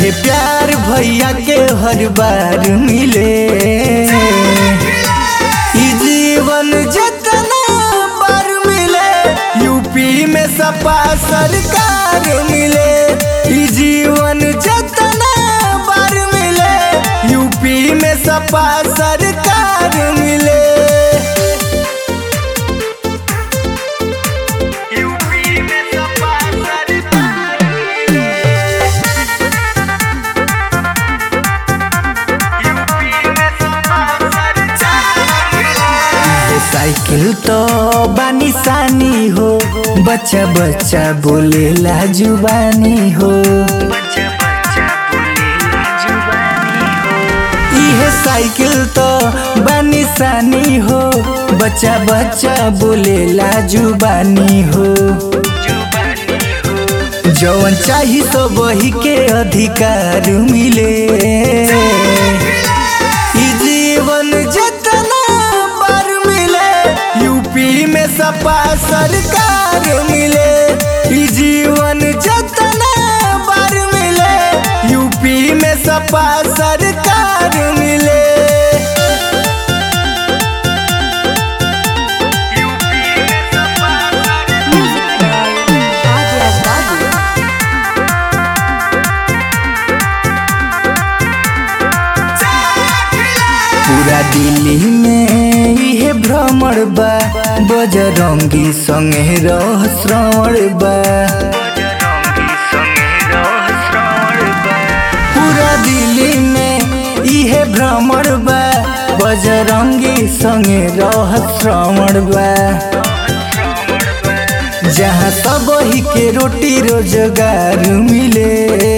इहे प्यार भैया के हर बार मिले ई जीवन जितना बार मिले यूपी में सपा सरकार मिले ई जीवन जितना बार मिले यूपी में सपा सरकार मिले यूपी में सपा सरकार मिले ये साइकिल तो बानी सानी हो बच्चा बच्चा बोलेला जुबानी हो इहे साइकिल तो बानी सानी हो बच्चा बच्चा बोलेला जुबानी हो जवन चाही तो वही के अधिकार मिले ई जीवन जितना बार मिले यूपी में सपा सरकार मिले ई जीवन जितना बार मिले यूपी में सपा सरकार मिले Music by Adya Babu. पूरा दिल्ली में इहे भ्रमण बा बजरंगी संगे रह श्रवण बा पूरा दिल्ली में इहे भ्रमण बा बजरंगी संगे रह श्रवण बा जहाँ सब ही के रोटी रोजगार मिले